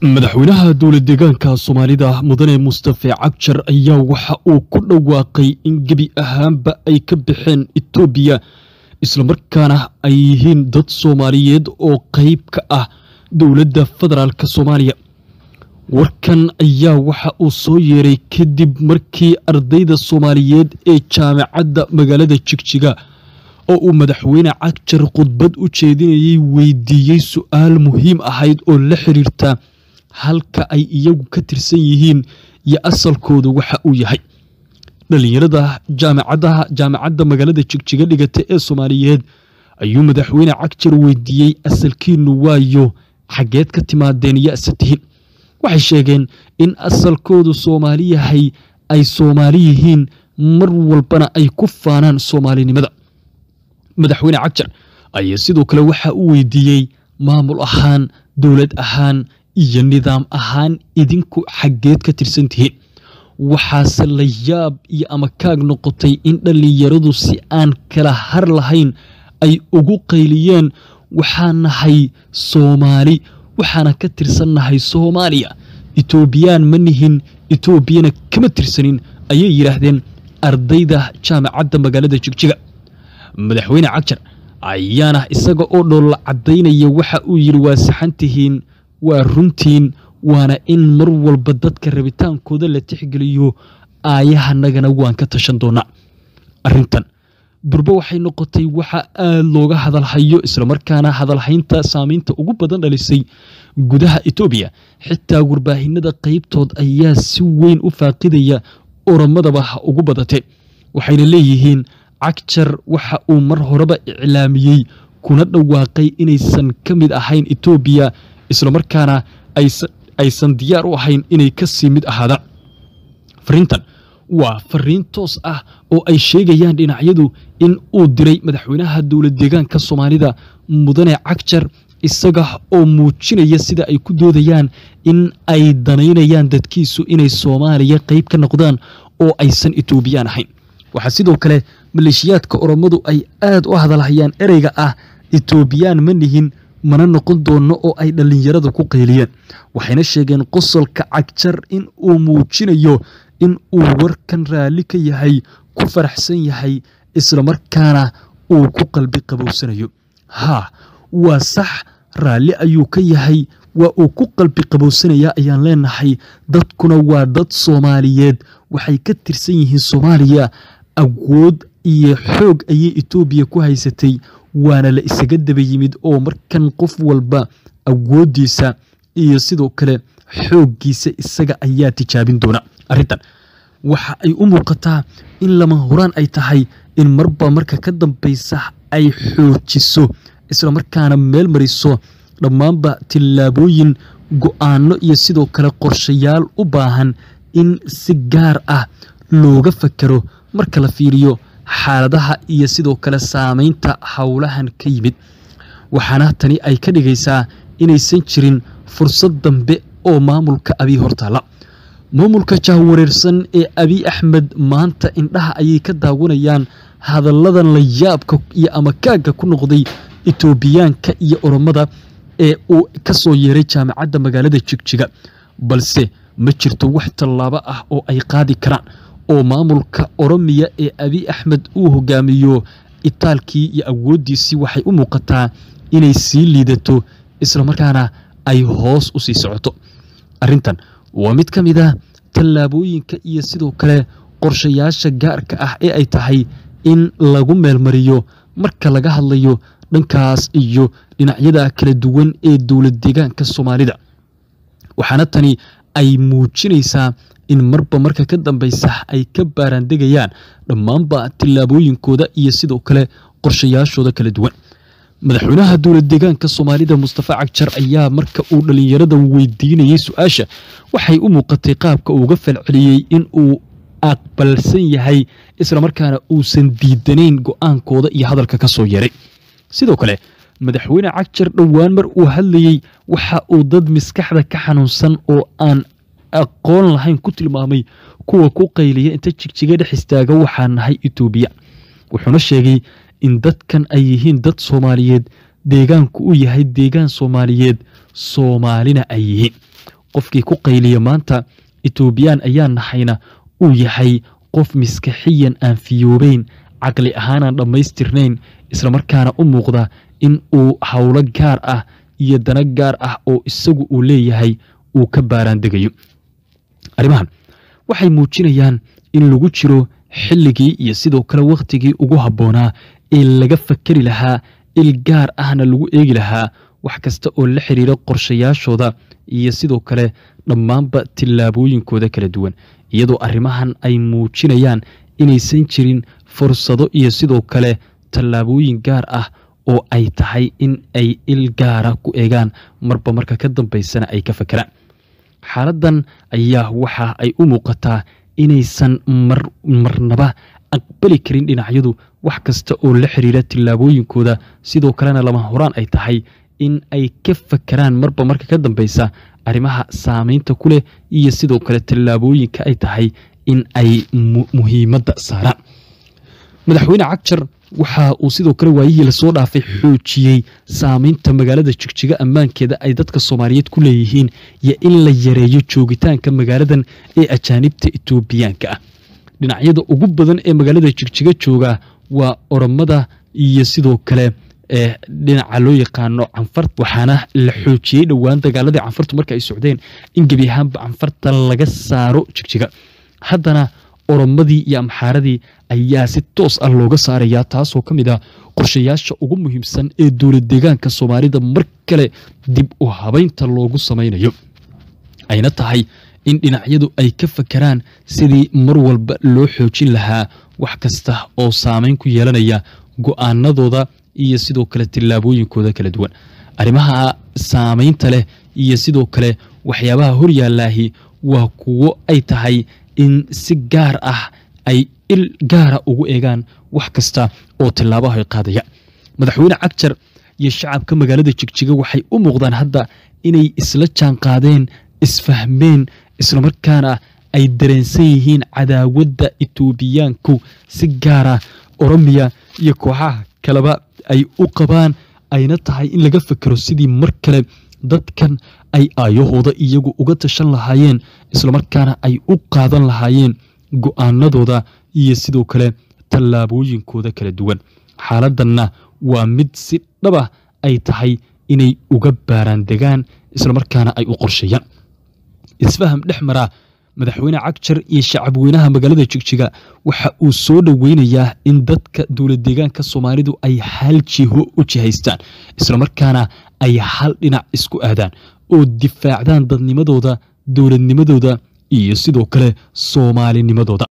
madaxweynaha dowlad deegaanka soomaalida mudane mustafe cabjar ayaa waxa uu ku dhawaaqay in gebi ahaanba ay ka baxeen etoobiya islamarkaana ay yihiin dad soomaaliyeed oo qeyb ka ah dowladda federaalk soomaaliya warkan ayaa waxa uu soo yeeray kadib markii ardayda soomaaliyeed ee jaamacadda magaalada jigjiga oo uu madaxweyne cagjar khudbad u jeedinayay weydiiyey su-aal muhiim ahayd oo la xiriirta halka ay iyagu ka tirsan yihiin iyo asalkooda waxa uu yahay dhalinyarada jaamacadaha jaamacadda magaalada jigjiga dhigata ee soomaaliyeed ayuu madaxweyne cagjar weydiiyey asalkiinu waayo xaggeed ka timaadeen yase tihiin waxay sheegeen in asalkoodu soomaali yahay ay soomaali yihiin mar walbana ay ku faanaan soomaalinimada madaxweyne cagjar ayaa sidoo kale waxa uu weydiiyey maamul ahaan dowlad ahaan iyo nidaam ahaan idinku xaggeed ka tirsan tihiin waxaase la yaab iyo ama kaag noqotay in dhallinyaradu si aan kala har lahayn ay ugu qayliyeen waxaa nahay soomaali waxaana ka tirsannahay soomaaliya etoobiyaan ma nihin etoobiyana kama tirsanin ayay yidhaahdeen ardayda jaamacadda magaalada jigjiga madaxweyne cagjar ayaana isaga oo dhoolla caddaynaya waxa uu yidhi waa saxan tihiin waa runtiin waana in mar walba dadka rabitaankooda la tixgeliyo aayahanagana waan ka tashan doonaa arrintan durbe waxay noqotay waxa aada looga hadalhayo islamarkaana hadalhaynta saamaynta ugu badan dhalisay gudaha etoobiya xitaa warbaahinada qeybtood ayaa si weyn u faaqidaya oromadaba ha ugu badatee waxayna leeyihiin cagjar waxa uu mar horeba iclaamiyey kuna dhawaaqay inaysan ka mid ahayn etoobiya islamarkaana aysan diyaar u ahayn inay kasii mid ahaadaan fariintan waa fariin toos ah oo ay sheegayaan dhinacyadu in uu diray madaxweynaha dowlad deegaanka soomaalida mudane cagjar isaga oo muujinaya sida ay ku doodayaan in ay danaynayaan dadkiisu inay soomaaliya qeyb ka noqdaan oo aysan etoobiyaan ahayn waxaa sidoo kale maleeshiyaadka oromadu ay aada u hadalhayaan ereyga ah etoobiyaan ma nihin mana noqon doono oo ay dhallinyarada ku qayliyeen waxayna sheegeen qosolka cagjar in uu muujinayo in uu warkan raalli ka yahay ku faraxsan yahay islamarkaana uu ku qalbi qabowsanayo haa waa sax raalli ayuu ka yahay waa uu ku qalbi qabowsanayaa ayaan leenahay dadkuna waa dad soomaaliyeed waxay ka tirsan yihiin soomaaliya awood iyo xoog ayay etoobiya ku haysatay waana la isaga daba yimid oo markan qof walba awooddiisa iyo sidoo kale xooggiisa isaga ayaa tijaabin doona arrintan waxa ay u muuqataa in lama horaan ay tahay in marba marka ka dambaysa ay xoojiso islamarkaana meel mariso dhammaanba tillaabooyin go-aano iyo sidoo kale qorshayaal u baahan in si gaar ah looga fakero marka la fiiriyo xaaladaha iyo sidoo kale saameynta howlahan ka yimid waxaana tani ay ka dhigaysaa inaysan jirin fursad dambe oo maamulka abiy hortaalla maamulka jahwareersan ee abiy axmed maanta indhaha ayay ka daawanayaan hadalladan la yaabka iyo amakaagga ku noqday etoobiyaanka iyo oromada ee uu ka soo yeeray jaamacadda magaalada jigjiga balse ma jirto wax tallaabo ah oo ay qaadi karaan oo maamulka oromiya ee abiy axmed uu hogaamiyo itaalkii iyo awooddiisii waxay u muuqataa inay sii liidato islamarkaana ay hoos u sii socoto arrintan waa mid ka mid ah tallaabooyinka iyo sidoo kale qorshayaasha gaarka ah ee ay tahay in lagu meelmariyo marka laga hadlayo dhankaas iyo dhinacyada kala duwan ee dowlad deegaanka soomaalida waxaana tani ay muujinaysaa in marba marka ka dambaysa ay ka baaraandegayaan dhammaanba tillaabooyinkooda iyo sidoo kale qorshayaashooda kala duwan madaxweynaha dowlad deegaanka soomaalida mustafa cagjar ayaa marka uu dhallinyarada weydiinayay su-aasha waxay u muuqatay qaabka uuga falceliyey in uu aqbalsan yahay islamarkaana uusan diidanayn go-aankooda iyo hadalka ka soo yeeray sidoo kale madaxweyne cagjar dhowaan mar uu hadlayey waxa uu dad maskaxda ka xanuunsan oo aan aqoon lahayn ku tilmaamay kuwa ku qayliya inta jigjiga dhex istaaga waxaa nahay etoobiya wuxuuna sheegay in dadkan ay yihiin dad soomaaliyeed deegaanku u yahay deegaan soomaaliyeed soomaalina ay yihiin qofkii ku qayliya maanta etoobiyaan ayaa nahayna uu yahay qof miskaxiyan aan fiyoobeyn caqli ahaanaan dhammaystirnayn islamarkaana u muuqda in uu howlo gaar ah iyo dana gaar ah oo isagu uu leeyahay uu ka baaraandegayo arrimahan waxay muujinayaan in lagu jiro xilligii iyo sidoo kale wakhtigii ugu habboonaa ee laga fakeri lahaa il gaar ahna lagu eegi lahaa wax kasta oo la xiriira qorshayaashooda iyo sidoo kale dhammaanba tillaabooyinkooda kala duwan iyadoo arrimahan ay muujinayaan inaysan jirin fursado iyo sidoo kale tallaabooyin gaar ah oo ay tahay in ay il gaara ku eegaan marba marka ka dambaysana ay ka fakeraan xaaladdan ayaa waxa ay u muuqataa inaysan marnaba aqbali karin dhinacyadu wax kasta oo la xiriira tillaabooyinkooda sidoo kalena lama horaan ay tahay in ay ka fakeraan marba marka ka dambaysa arrimaha saameynta ku leh iyo sidoo kale tallaabooyinka ay tahay in ay muhiimadda saaraan madaxweyne cagjar waxa uu sidoo kale waayihii lasoo dhaafay xoojiyey saameynta magaalada jigjiga ammaankeeda ay dadka soomaaliyeed ku leeyihiin iyo in la yareeyo joogitaanka magaaladan ee ajaanibta etoobiyaanka ah dhinacyada ugu badan ee magaalada jigjiga jooga waa oromada iyo sidoo kale ee dhinaca loo yaqaano canfar waxaana la xoojiyey dhowaan dagaaladii canfartu marka ay socdeen in gebi ahaanba canfarta laga saaro jigjiga haddana oromadii iyo amxaaradii ayaa si toos ah looga saarayaa taasoo ka mid ah qorshayaasha ugu muhiimsan ee dowlad deegaanka soomaalida mar kale dib u habeynta loogu samaynayo ayna tahay in dhinacyadu ay ka fakeraan sidii mar walba loo xoojin lahaa wax kasta oo saameyn ku yeelanaya go-aanadooda iyo sidoo kale tillaabooyinkooda kala duwan arrimaha saameynta leh iyo sidoo kale waxyaabaha horyaalaahi waa kuwo ay tahay in si gaar ah ay il gaara ugu eegaan wax kasta oo tillaabaha ay qaadaya madaxweyne cagjar iyo shacabka magaalada jigjiga waxay u muuqdaan hadda inay isla jaan qaadeen isfahmeen islamarkaana ay dareensan yihiin cadaawadda etoobiyaanku si gaara oromiya iyo kooxaha kaleba ay u qabaan ayna tahay in laga fekero sidii mar kale dadkan ay aayahooda iyagu uga tashan lahaayeen islamarkaana ay u qaadan lahaayeen go-aanadooda iyo sidoo kale tallaabooyinkooda kala duwan xaaladdanna waa mid si dhaba ay tahay inay uga baaraan degaan islamarkaana ay u qorsheeyaan isfaham dhex mara madaxweyne cagjar iyo shacabweynaha magaalada jigjiga waxa uu soo dhoweynayaa in dadka dowlad deegaanka soomaalidu ay hal jiho u jihaystaan islamarkaana ay hal dhinac isku aadaan oo difaacdaan dadnimadooda dowladnimadooda iyo sidoo kale soomaalinimadooda